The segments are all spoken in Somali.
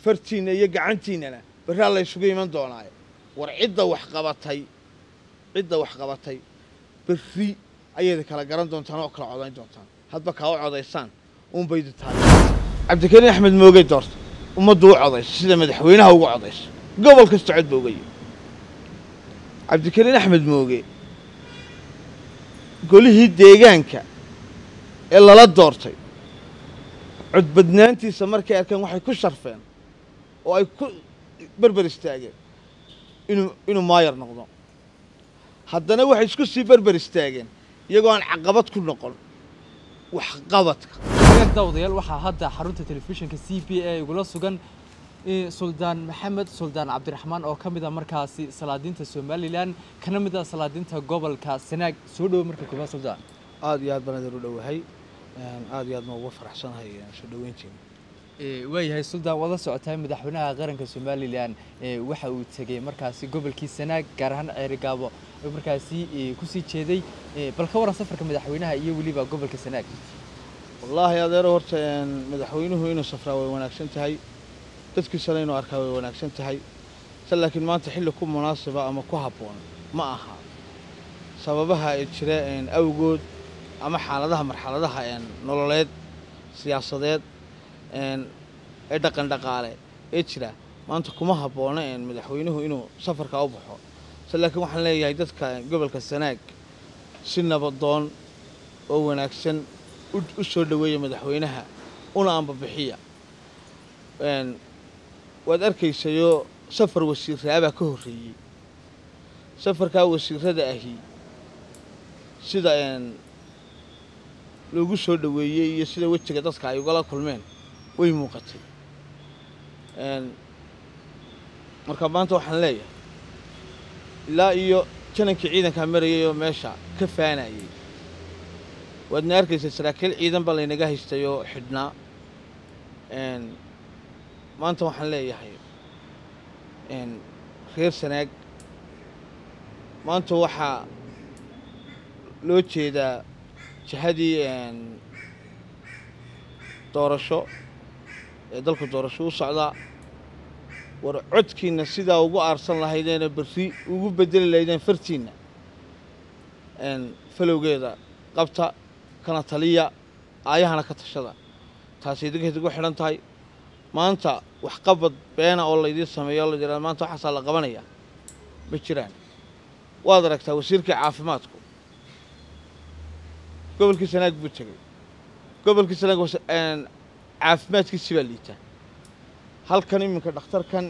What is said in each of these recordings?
fartiinna iyo gacantiinnana berraa la ysugu iman doonaaye war cidda wax qabatay cidda wax qabatay berri ayayda kala garan doontaan oo kala codayn doontaan hadba kaa u codaysaan uunbaydu tahay cabdikariin axmed moogey doorta ummaddu u codayso sida madaxweynaha ugu codayso gobol kasta cod ba uga yihi cabdikariin axmed mooge golihii deegaanka ee lala doortay codbadnaantiisa markay arkeen waxay ku sharfeen oo ay ku berber istaageen inuu inuu maayar noqdo haddana waxay isku sii berber istaageen iyagoo aan caqabad ku noqon waxqabadka dawdayaal waxaa hadda xarunta telefishinka c b a igula sugan suldaan maxamed suldaan cabdiraxmaan oo ka mid a markaasi salaadiinta somalilan kana mid a salaadiinta gobolka sanaag soo dhowo marka koobaad suldaan aada iyo aad baan idin u dhowahay aada iyo aad ma uga faraxsanahay soo dhoweyntiina waayahay suldaan wada socotaa madaxweynaha qaranka somalilan waxa uu tegey markaasi gobolkii sanaag gaar ahaan ceerigaabo oo markaasi kusii jeeday bal ka waran safarka madaxweynaha iyo weliba gobolka sanaag wallaahi adeero horta madaxweynuhu inuu safraa way wanaagsan tahay dadkiisana inuu arkaa way wanaagsan tahay se laakiin maanta xilli ku munaasiba ama ku habboon ma aha sababaha ee jira awgood ama xaaladaha marxaladaha nololeed siyaasadeed ee dhaqan dhaqaale ee jira maanta kuma habboona madaxweynuhu inuu safarkaa u baxo se laakiin waxaan leeyahay dadka gobolka sanaag si nabadoon oo wanaagsan u soo dhoweeya madaxweynaha una anbabixiya waad arkaysayoo safar wasiiraabaa ka horreeyey safarkaa wasiirada ahi sida loogu soo dhoweeyey iyo sida wejiga dadka ay ugala kulmeen way muuqatay marka maanta waxaan leeyahay ilaa iyo janankii ciidankaa marayay oo meesha ka faanayay waadna arkaysa saraakiil ciidan baa laynaga haystay oo xidhnaa maanta waxaan leeyahay reer sanaag maanta waxaa loo jeedaa jihadii doorasho ee dalku doorasho u socdaa war codkiinna sidaa ugu aarsan lahaydeena berri ugu bedeli lahaydeen fartiinna falowgeeda qabta kana taliya aayahana ka tashada taasi idinkayd ugu xidhan tahay maanta waxqabad beena oo laydiin sameeyo o la yidhahdo maanta waxaasaa la qabanayaa ma jiraan waad aragtaa wasiirkii caafimaadku gobolkii sanaag buu tegey gobolkii sanaag caafimaadkiisi baa liitaa halkan iminka dhakhtarkan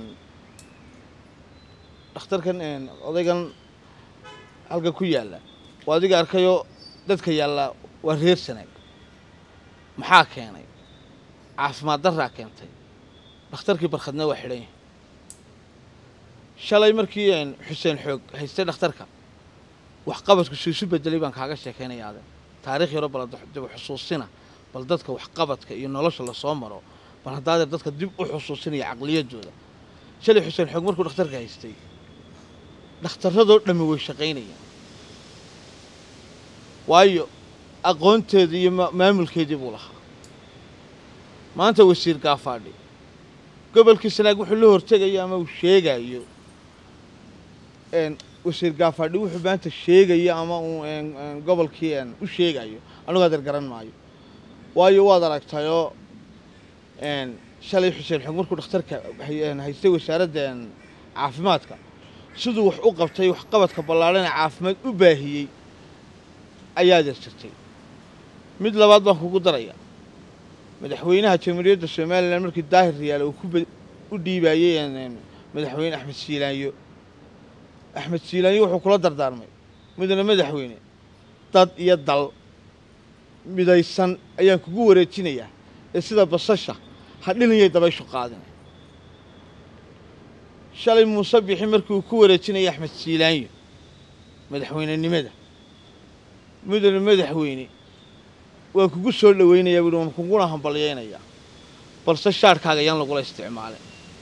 dhakhtarkan odaygan halkan ku yaalla waa adiga arkayoo dadka yaallaa waa reer sanaag maxaa keenay caafimaad darraa keentay dhakhtarkii barkhadna waa xidhan yahay shalay markii xuseen xoog haystay dhakhtarka waxqabadku suu isu bedelay baan kaaga sheekaynaya aden taarikh yaro bal dib u xusuusina bal dadka waxqabadka iyo nolosha lasoo maro bal haddaadeer dadka dib u xusuusinaya caqliyadooda shalay xuseen xoog markuu dhakhtarka haystay dhakhtarradoo dhammi way shaqaynayaan waayo aqoonteedii iyo maamulkeedii buu lahaa maanta wasiir gaafaadhi gobolkii sanaag wuxuu la hortegayo ama uu sheegayo wasiir gaafaadhi wuxuu maanta sheegayo ama uu gobolkii u sheegayo anugu adeer garan maayo waayo waad aragtayoo shalay xuseen xoog markuu dhakhtarka haystay wasaaradda caafimaadka siduu wax u qabtay waxqabadka ballaadhana caafimaad u baahiyey ayaa adeer jirtay mid labaad baan kugu daraya madaxweynaha jamhuuriyadda somalilan markii daahir riyaale uu u dhiibaayey madaxweyne axmed siilaanyo axmed siilaanyo wuxuu kula dardaarmay mudane madaxweyne dad iyo dal midaysan ayaan kugu wareejinayaa ee sida basasha ha dhilanyay dabayshu qaadina shalay muuse bixi markii uu ku wareejinaya axmed siilaanyo madaxweynenimada mudane madaxweyne waan kugu soo dhoweynayaa buuhi waan kuguna hambalyaynayaa balse shaadhkaaga yaan lagula isticmaalin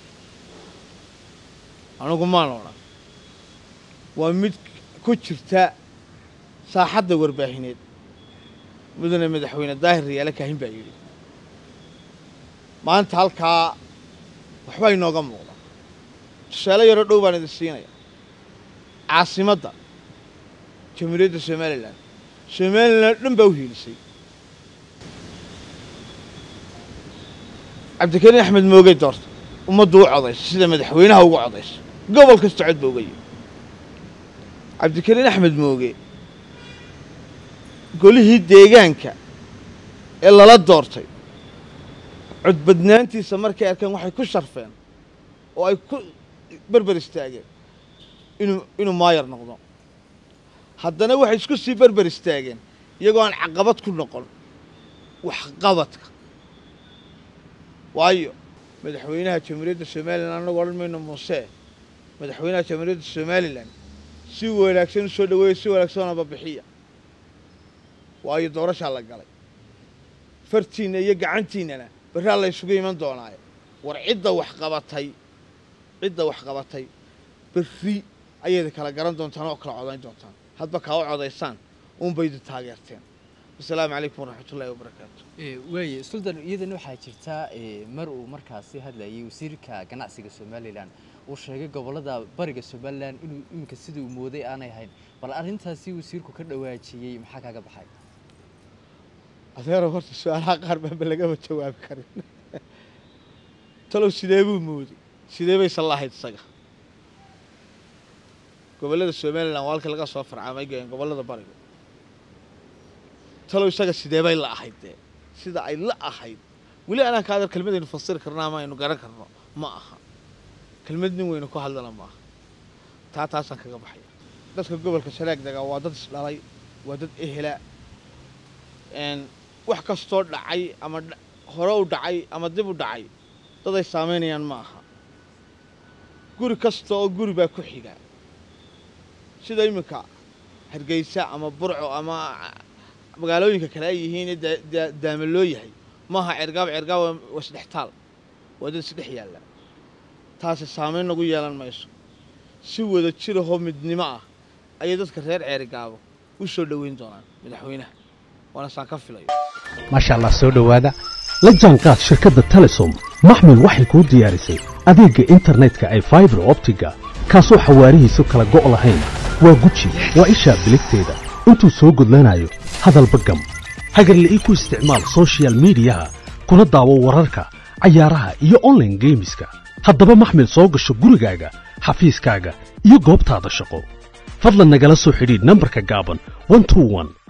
anigu maan odhan waa mid ku jirta saaxadda warbaahineed mudane madaxweyne daahir riyaale kaahin baa yidhi maanta halkaa waxbaa inooga muuqda tusaale yaroo dhow baan idin siinaya caasimadda jamhuuriyadda somalilan somalilan dhan baa u hiilisay cabdikariin axmed moogey doorta ummaddu u codaysa sida madaxweynaha ugu codaysa gobol kasta cod ba uga yimi cabdikariin axmed mooge golihii deegaanka ee lala doortay codbadnaantiisa markay arkeen waxay ku sharfeen oo ay ku berber istaageen inuu inuu maayar noqdo haddana waxay isku sii berber istaageen iyagoo aan caqabad ku noqon waxqabadka waayo madaxweynaha jamhuuriyadda somalilan annagu odhan mayno muuse madaxweynaha jamhuuriyadda somalilan si wanaagsan u soo dhaweeya si wanaagsanaba bixiya waayo doorashaa la galay fartiinna iyo gacantiinnana berraa la ysugu iman doonaaye war cidda wax qabatay cidda wax qabatay berri ayayda kala garan doontaan oo kala codayn doontaan hadba kaa u codaysaan uunbaydu taageerteen wasalaamu calaykum waraxmatullahi wabarakaatu waaye suldan iyadana waxaa jirtaa mar uu markaasi hadlayay wasiirka ganacsiga somalilan uu sheegay gobollada bariga somalilan inuu iminka sidii uu mooday aanay ahayn bal arrintaasi wasiirku ka dhawaajiyey maxaa kaaga baxay adeero horta su-aalaha qaar baanba lagama jawaabi karin talow sidee buu mooday sidee baysan lahayd isaga gobollada somalilan waa halka laga soo farcaamay gobollada bariga talow isaga sidee bay la ahayd dee sida ay la ahayd weli anaan ka adar kelmadaynu fasiri karno ama aynu garan karno ma aha kelmad nin weynu ku hadlana ma aha taa taasaan kaga baxaya dadka gobolka sanaag dega waa dad isdhalay waa dad ehela wax kastoo dhacay ama hore u dhacay ama dib u dhacay dad ay saamaynayaan ma aha guri kasta oo guri baa ku xiga sida iminka hargeysa ama burco ama magaalooyinka kale ay yihiin daama loo yahay maaha cergaab cergaab waa isdhextaal waa dad isdhex yaalla taasi saamayn nagu yeelan mayso si wada jirahoo midnimo ah ayay dadka reer ceerigaabo u soo dhoweyn doonaan madaxweynaha waana saan ka filayo maasha allah soo dhowaada la jaanqaad shirkadda telesom maxmil waxay kuu diyaarisay adeegga internetka ay faibar optiga kaasoo xawaarihiisu kala go' lahayn waa guji waa ishaa biligteeda intuu soo gudlanayo hadalba gam hagarle ii ku isticmaal sochial midiyaha kuna daawo wararka cayaaraha iyo onlaine geemiska haddaba maxmil soo gasho gurigaaga xafiiskaaga iyo goobtaada shaqo fadlan nagala soo xidhiidh nambarka gaaban